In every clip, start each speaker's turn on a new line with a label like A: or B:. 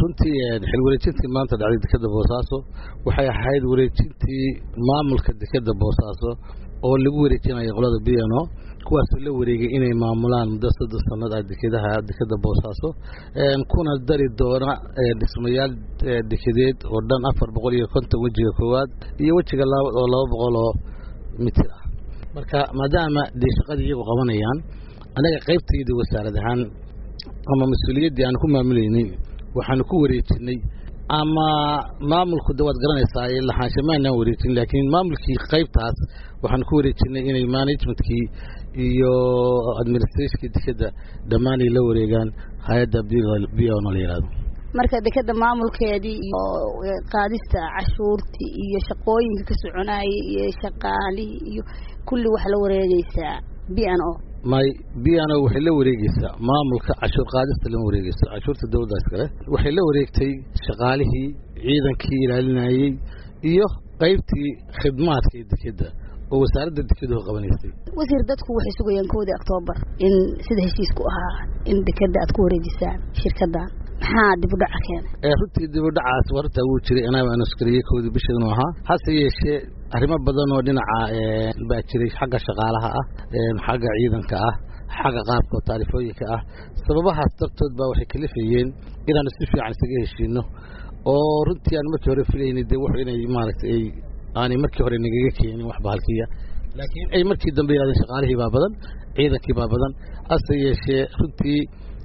A: runtii xil wareejintii maanta dhacday dekeda boosaaso waxay ahayd wareejintii maamulka dekeda boosaaso oo lagu wareejinayo qolada b n o kuwaasoo la wareegay inay maamulaan muddo soddon sanad ah dekedaha dekeda boosaaso kuna dari doona dhismayaal dekedeed oo dhan afar boqol iyo konton wejiga koowaad iyo wejiga labaad oo laba boqol oo mitir ah marka maadaama dee shaqadii iyagu qabanayaan anaga qaybtaydii wasaarad ahaan ama mas-uuliyaddii aan ku maamuleynay waxaanu ku wareejinay ama maamulku de waad garanaysaa lahaansha maanaan wareejin laakiin maamulkii qaybtaas waxaanu ku wareejinay inay managementkii iyo administrationkii dekeda dhammaanay la wareegaan hay-adda b o la yihahdo
B: marka dekeda maamulkeedii iyo qaadista cashuurtii iyo shaqooyinka ka soconayay iyo shaqaalihii iyo kulli waxaa la wareegeysaa b n o
A: may b n o waxay la wareegeysaa maamulka cashuur qaadista lama wareegeyso cashuurta dawladdaas kale waxay la wareegtay shaqaalihii ciidankii ilaalinayey iyo qaybtii khidmaadka ee dekeda oo wasaaradda dekeduhu qabanaysay
B: wasiir dadku waxay sugayaan kowdii oktoobar in sida heshiisku ahaa in dekeda aad ku wareejisaan shirkadan maxaa dib u dhaca keenay
A: runtii dib u dhacaas warta wuu jiray anaa aan iskariyey kowdii bishiinu ahaa hase yeeshee arrimo badan oo dhinaca baa jiray xagga shaqaalaha ah xagga ciidanka ah xagga qaabka oo taarifooyinka ah sababahaas dartood baa waxay kalifayeen inaanu si fiican isaga heshiino oo runtii aan markii hore filaynay dee wuxuu inay maaragtay ay aanay markii hore nagaga keenin wax bahalkiya laakiin ay markii dambe yidhahdeen shaqaalihii baa badan ciidankii baa badan hase yeeshee runtii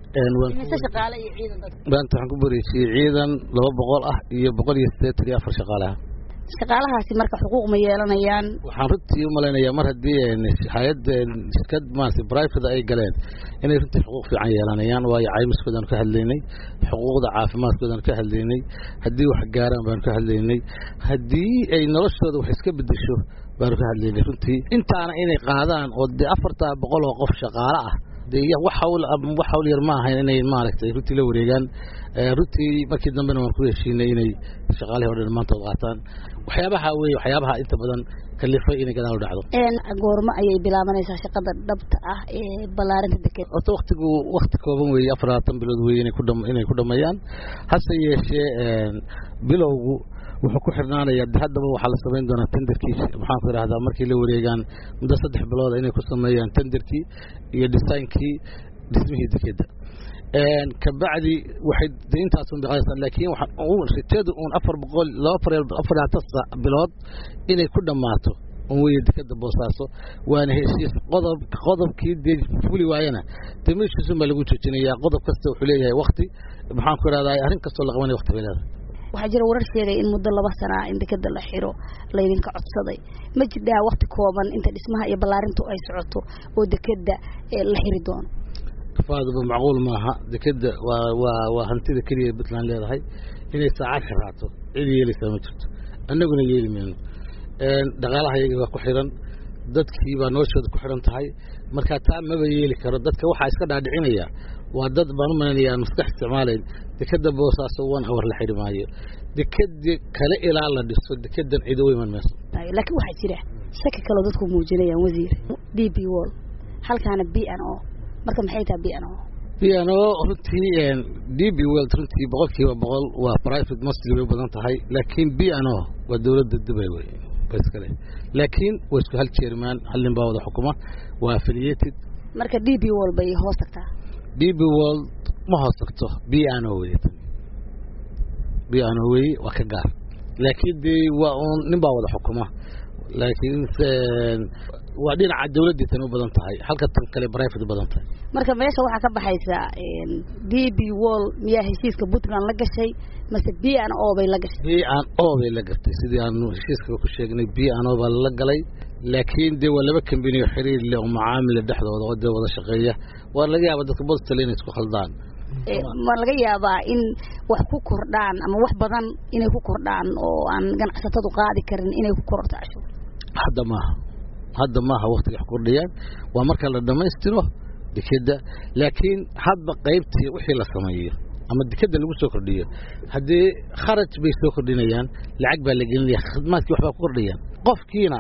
A: maanta waxaan ku bareejiyey ciidan laba boqol ah iyo boqol iyo siddeetan iyo afar shaqaalaha
B: shaqaalahaasi marka xuquuq ma yeelanayaan
A: waxaan runtii u malaynayaa mar haddii hay-adda shirkad maarata brivate ay galeen inay runtii xuquuq fiican yeelanayaan waayo caymiskoodaanu ka hadlaynay xuquuqda caafimaadkoodaanu ka hadlaynay haddii wax gaaraan baanu ka hadlaynay haddii ay noloshooda wax iska bedesho baanu ka hadlaynay runtii intaana inay qaadaan oo dee afartaa boqol oo qof shaqaale ah de wax hawl wax hawl yar ma ahayn inay maaragtay runtii la wareegaan runtii markii dambena waan ku heshiinay inay shaqaalihii o dhan maantood qaataan waxyaabaha wey waxyaabaha inta badan kalifay inay gadaal u dhacdo
B: goormo ayay bilaabanaysaa shaqada dhabta ah ee ballaarinta deked
A: horta waktigu wakti kooban weeye afar labaatan bilood weye inay ku dham inay ku dhameeyaan hase yeeshee bilowgu wuxuu ku xirnaanayaa de haddaba waxaa la samayn doonaa tenderkii maxaan ku idhahdaa markay la wareegaan muddo saddex bilooda inay ku sameeyaan tenderkii iyo designkii dhismihii dekeda kabacdi waxay de intaasun biqadaysaa laakiin rajadu uun afar boqol laba afar afar labaatan bilood inay ku dhammaato un weye dekeda boosaaso waana heshiis qodob qodobkii dee fuli waayana dee meeshiisun baa lagu joojinayaa qodob kasta wuxuu leeyahay wakti maxaan ku idhahdaa arrin kastoo la qabanaya wakti bay leedahay
B: waxaa jira warar sheegay in muddo laba sanaa in dekeda la xiro laydinka codsaday ma jirdhaa wakti kooban inta dhismaha iyo ballaarintu ay socoto oo dekeda la xiri doono
A: faaduba macquul maaha dekeda waa waa waa hantida keliya puntland leedahay inay saacad xiraato cid yeelaysaa ma jirto annaguna yeeli mayno dhaqaalaha iyaga waa ku xiran dadkii baa noloshooda ku xiran tahay marka taa maba yeeli karo dadka waxaa iska dhaadhicinaya waa dad baan u malaynayaa maskax isticmaalayn dekeda boosaaso one hour la xidhi maayo dekedi kale ilaa la dhiso dekedan cido u iman mayso
B: laakiin waxaa jira shaki kaloo dadku muujinayaan wasiir d b wall halkaana b n o marka maxay tahay b n o
A: b n o runtii d b world runtii boqol kiiba boqol waa private mostly bay u badan tahay laakiin b n o waa dowladda dubay wey ba iskale laakiin waa isku hal jeermaan hal nin baa wada xukuma waa affiliated
B: marka d b wall bay hoos tagtaa
A: d b world ma hoos tagto b n o wey b n o wey waa ka gaar laakiin dee waa un nin baa wada xukuma laakiin waa dhinaca dawladdii tan u badan tahay halka tan kale private u badan tahay
B: marka meesha waxaa ka baxaysa d b wall miyaa heshiiska puntland la gashay mase b n o bay la gashay
A: b n o bay la gartay sidii aanu heshiiskaba ku sheegnay b n o baa la galay laakiin dee waa laba kambani oo xiriir leh oo macaamila dhexdooda oo dee wada shaqeeya waa laga yaaba dadka bostale inay isku khaldaan
B: ma laga yaabaa in wax ku kordhaan ama wax badan inay ku kordhaan oo aan ganacsatadu qaadi karin inay ku kororto cashuur
A: hadda maaha hadda maaha waktiga wax kordhayaan waa marka la dhammaystiro dekeda laakiin hadba qaybtii wixii la sameeyo ama dekeda lagu soo kordhiyo haddii kharaj bay soo kordhinayaan lacag baa la gelinaya khidmaadkii waxbaa ku kordhayaan qofkiina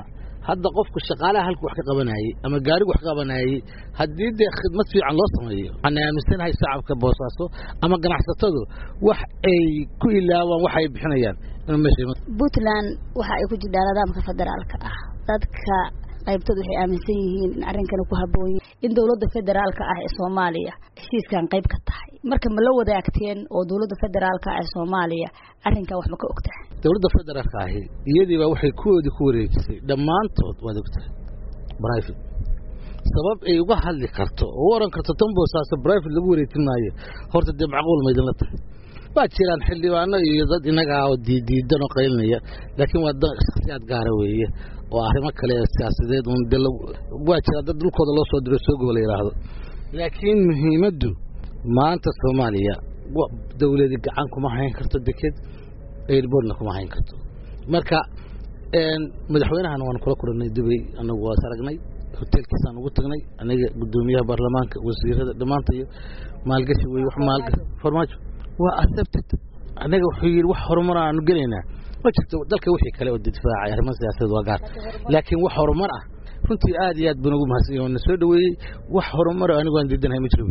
A: hadda qofku shaqaalaha halku wax ka qabanayey ama gaarigu wax ka qabanayey haddii dee khidmad fiican loo sameeyo waxaan aaminsanahay shacabka boosaaso ama ganacsatadu wax ay ku ilaawaan waxa ay bixinayaan in meesha
B: puntland waxa ay ku jirtaa nidaamka federaalka ah dadka qaybtood waxay aaminsan yihiin in arrinkani ku habboon yahay in dowladda federaalka ah ee soomaaliya heshiiskan qayb ka tahay marka ma la wadaagteen oo dowladda federaalka ah ee soomaaliya arrinkan wax ma ka ogtahay
A: dowladda federaalka ahi iyadiiba waxay kuwoodii ku wareejisay dhammaantood waad ogtahay private sabab ay uga hadli karto oo u oran karto tan boosaaso private lagu wareejin maayo horta dee macquul ma idinla tahay waa jiraan xildhibaano iyo dad inaga ah oo diidiidan oo qaylinaya laakiin waa dad shakhsiyaad gaara weeye oo arrimo kale siyaasadeed un de waa jira dad dhulkooda loo soo diro soogoba la yidhaahdo laakiin muhiimaddu maanta soomaaliya dawladi gacan kuma hayn karto deked airbortna kuma hayn karto marka madaxweynahana waan kula kulannay dubay anagu waas aragnay hotelkiisaan ugu tagnay aniga guddoomiyaha baarlamaanka wasiirada dhammaantayo maalgashi wey wax maalgashi farmaajo waa accepted anaga wuxuu yidhi wax horumar aanu gelaynaa ma jirto dalka wixii kale oo difaacay arrimaha siyaasadeed waa gaar laakiin wax horumar ah runtii aad iyo aad baan ugu mahadsan yahay oo na soo dhaweeyey wax horumar anigu aan diidanahay ma jiro